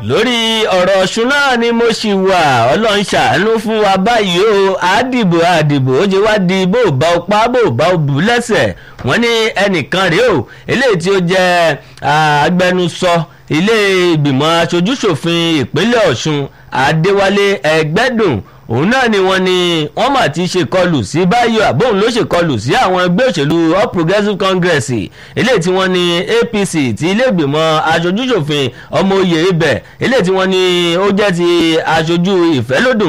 lórí ọ̀rọ̀ ọ̀ṣun náà ni mo ṣì wà ọlọ́run ṣàánú fún wa báyìí o àdìbò àdìbò ó ṣe wá di bó bá o pa bó bá o bù lẹ́sẹ̀ wọ́n ní ẹnìkan rèé o eléyìí tí ó jẹ́ agbẹnusọ ilé ìgbìmọ̀ aṣojúṣòfin ìpínlẹ̀ ọ̀ṣun adéwálé ẹgbẹ́dùn òun náà ni wọ́n ní wọ́n mà ti ṣèkọlù sí báyọ̀ àbóhùn ló ṣèkọlù sí àwọn ẹgbẹ́ òṣèlú all progressives congress eléyìí tí wọ́n ní apc ti ilé ìgbìmọ̀ aṣojúṣòfin ọmọ oyè ibẹ̀ eléyìí tí wọ́n ní ó jẹ́ ti aṣojú ìfẹ́lódùn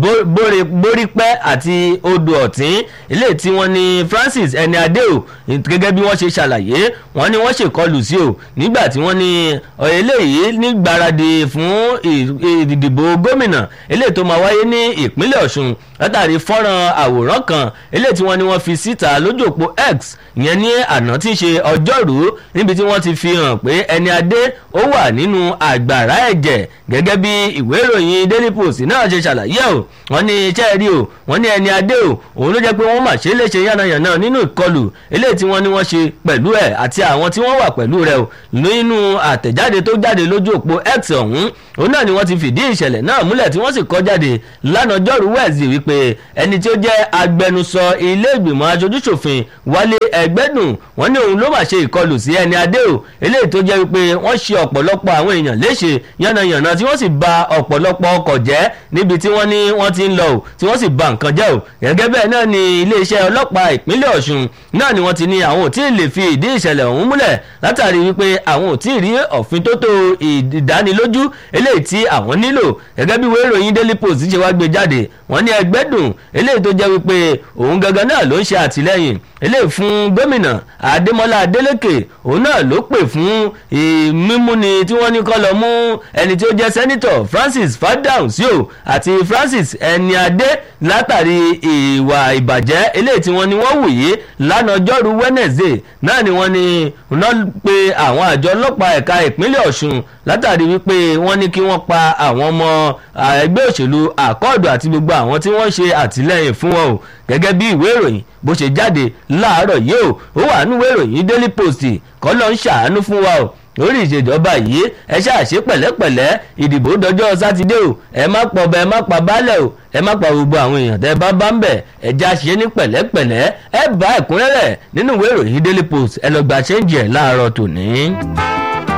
borípẹ́ àti odò ọ̀tín eléyìí tí wọ́n ní francis ẹni adéo gẹ́gẹ́ bí wọ́n ṣe ṣàlàyé wọ́n ní wọ́n ṣèkọlù sí o nígbà tí wọ́n ní eléyìí ní gbáradì fún ìdìbò gómìnà eléyìí tó máa wáyé ní ìpínlẹ̀ ọ̀ṣun látàrí fọ́nrán àwòrán kan eléyìí tí wọ́n ní wọ́n fi síta lójú òpó x ìyẹn ní àná tí í ṣe ọjọ́rú níbi tí wọ́n ti fi hàn pé ẹni adé ó wà nínú àgbàrá ẹ̀jẹ̀ gẹ́gẹ́ bí ìwé ìròyìn daily post náà ṣe ṣàlàyé o wọ́n ní iṣẹ́ rí o wọ́n ní ẹni adé o òun ló jẹ́ pé wọ́n mà ṣe é léṣe yánnayànna nínú ìkọlù eléyìí tí wọ́n ní wọ́n ṣe pẹ̀lú ẹ̀ àti àwọn tí wọ́n wà pẹ̀lú rẹ̀ o nínú àtẹ̀jáde tó jáde lójú òpó x ọ̀hún òun náà ni wọ́n ti fìdí ìṣẹ̀lẹ̀ náà múlẹ̀ tí wọ́n sì kọ́ jáde lánàá ọjọ́rú wẹ̀sì wípé ẹni tí ó jẹ́ agbẹnusọ ilé ìgbìmọ̀ aṣojúṣòfin wálé ẹgbẹ́dùn wọ́n ní òun ló mà ṣe ìkọlù sí ẹni adé o eléyìí tó jẹ́ wípé wọ́n ṣe ọ̀pọ̀lọpọ̀ àwọn èèyàn léṣe yánnayànna tí wọ́n sì ba ọ̀pọ̀lọpọ̀ ọkọ̀ jẹ́ níbi tí wọ́n ní wọ́n ti ń lọ o tí wọ́n sì ba nǹkan jẹ́ o gẹ́gẹ́ bẹ́ẹ̀ náà ni iléeṣẹ́ ọlọ́pàá ìpínlẹ̀ ọ̀ṣun náà ni wọ́n ti ní àwọn ò tí ì lè fi ìdí ìṣẹ̀lẹ̀ ọ̀hún múlẹ̀ látàrí wípé àwọn ò tí ì rí òfin tó tó ìdánilójú eléyìí tí àwọn nílò gẹ́gẹ́ bí wéèrò yín daily post ṣe wá gbé jáde wọ́n ní ẹgbẹ́dùn eléyìí tó jẹ́ wípé òun gangan náà ló ń ṣe àtìlẹ́yìn eléyìí fún gómìnà adémọlá adélèké òun náà ló pè fún mímúni tí wọ́n ní kọ́ lọ mú ẹni tí ó jẹ́ sẹ́nitọ̀ francis fadam sí o àti francis ẹni adé látàrí ìwà ìbàjẹ́ eléyìí tí wọ́n ní wọ́n wù yìí lánàá ọjọ́rú wednesday náà ni wọ́n ní wọ́n pe àwọn àjọ ọlọ́pàá ẹ̀ka ìpínlẹ̀ ọ̀ṣun látàrí wípé wọ́n ní kí wọ́n pa àwọn ọmọ ẹgbẹ́ òṣèlú àkọọ̀dù àti gbogbo àwọn tí wọ́n ṣe àtìlẹ́yìn fún wọn o gẹ́gẹ́ bí ìwé ìròyìn bó ṣe jáde láàárọ̀ yìí o ó wà nínú ìwé ìròyìn daily post kọ́ ló ń ṣàánú fún wa o lórí ìṣèjọba yìí ẹ ṣàṣe pẹ̀lẹ́pẹ̀lẹ́ ìdìbò dọjọ́ sátidé o ẹ má pọ̀ bẹ́ẹ̀ má pa baálẹ̀ o ẹ má pa gbogbo àwọn èèyàn tẹ́ bá bá ń bẹ̀ ẹ já ṣe ní pẹ̀lẹ́pẹ̀lẹ́ ẹ bá ẹ̀kúnrẹ́rẹ́ nínú ìwé ìròyìn daily post ẹ lọ gba ṣẹ́ǹjì ẹ̀ láàárọ̀ tòní.